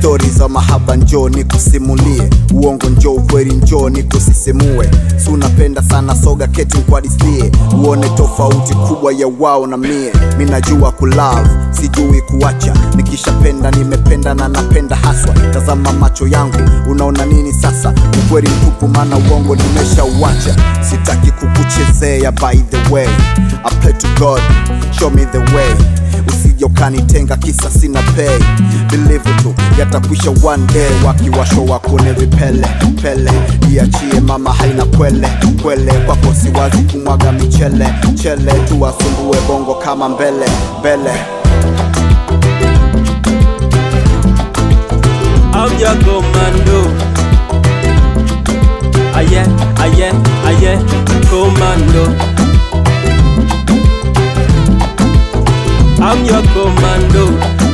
stori za mahaba njoo nikusimulie uongo njoo ukweli njoo nikusisimue si unapenda sana soga keti nkwadithie uone tofauti kubwa ya wao na mie mi najua kulove sijui kuacha nikishapenda nimependa na napenda haswa tazama macho yangu unaona nini sasa ukweli mtupu maana uongo nimeshauacha sitaki kukuchezea by the way I pray to God show me the way usije ukanitenga kisa sina pay believe tu yatakwisha one day wakiwasho wakone vipele pele iachie mama haina kwele kwele kwako siwazi kumwaga michele chele tuwasumbue bongo kama mbele mbele I'm your commando. Aye, aye, aye, commando. I'm your commando.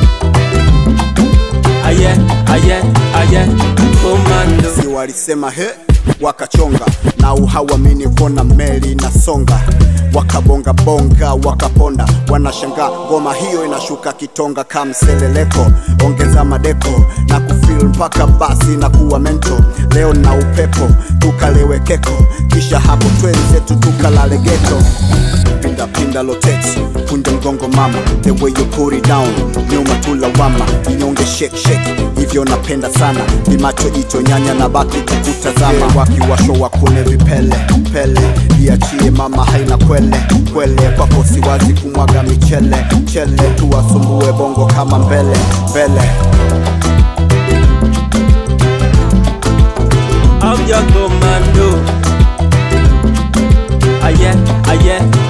Aye, aye, aye, commando. si walisema he wakachonga na uhawamini kona meli inasonga wakabonga bonga wakaponda wanashangaa ngoma hiyo inashuka kitonga kamseleleko ongeza madeko na kufil mpaka basi na kuwa mento leo na upepo tukalewekeko kisha hapo twenzetu tukalale geto pinda pinda loteti kunja mgongo mama the way you put it down nyuma tulawama inyonge shake shake hivyo napenda sana limacho jicho nyanya na baki kukutazama wakiwasho wakune vipele pele iachie mama haina kwele kwele kwako siwazi kumwaga michele chele tuwasumbue bongo kama mbele mbele I'm your commando. Aye, aye,